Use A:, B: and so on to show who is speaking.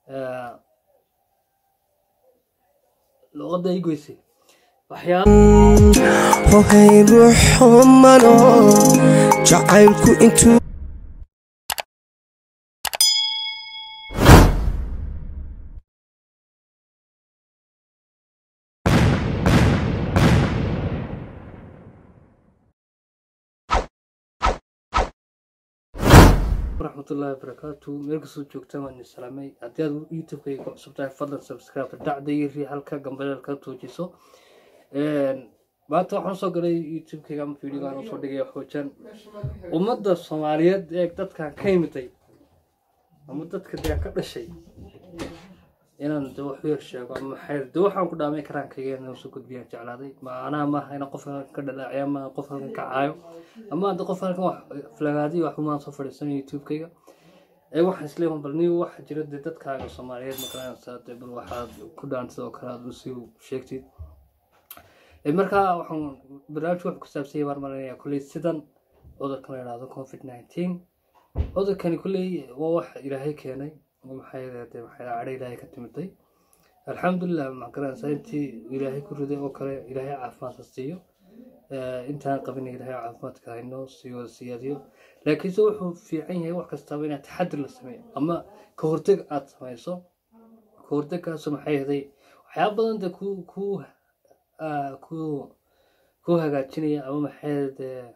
A: luqadda ii goysay waxyaaba
B: hohay ruux humano jacaylku intuu
A: waraxmatullaahi wabarakaatu meel kastoo joogtaan waan idin salaamay haddii aad youtube-kayga ku cusub tahay fadlan subscribe dhacda iyo rii halka gambaleel ka toojiso maanta waxaan usoo galay youtube-kayga ama videoga aan usoo dhigaya xoojaan ummadda soomaaliyeed ee dadkan ka imiday ama dadka dee ka dhashay inaan de wax yar sheego ama maxay de waxaan ku dhaamay karaankayga inaan soo gudbiyaan jeclaaday macnaha maaha inaan qof halkan ka dhalaaciyo ama qof halkan ka caayo ama hadda qof halkan wax flagaadiyo wax umaan soo fadhiisanay youtube-kayga ee waxaan isleeyahay bal nin waxa jira dee dadkaaga soomaaliyeed makaranaysaa dee bal waxaad ku dhaantid oo kale aad usii sheegtid markaa waxaan barnaamijka wax ku saabsan yahay baan marinaya kulley sidan cudurkan la yidhaahdo covid nineteen cudurkani kulley waa wax ilaahay keenay maxay de maxay cadho ilaahay ka timiday alxamdulilah magaranaysaa intii ilaahay ku riday oo kale ilaahay caafimaadka siiyo intaan qabin ilaahay caafimaadka haynoo siiyo siyaadiyo laakiinse wuxuu fiican yahay wax kastaba inaad taxadir la sameeyo ama ka horteg aad samayso ka hortegkaasoo maxay yahay waxyaaba badan de ku ku ku ku hagaajinaya ama maxay de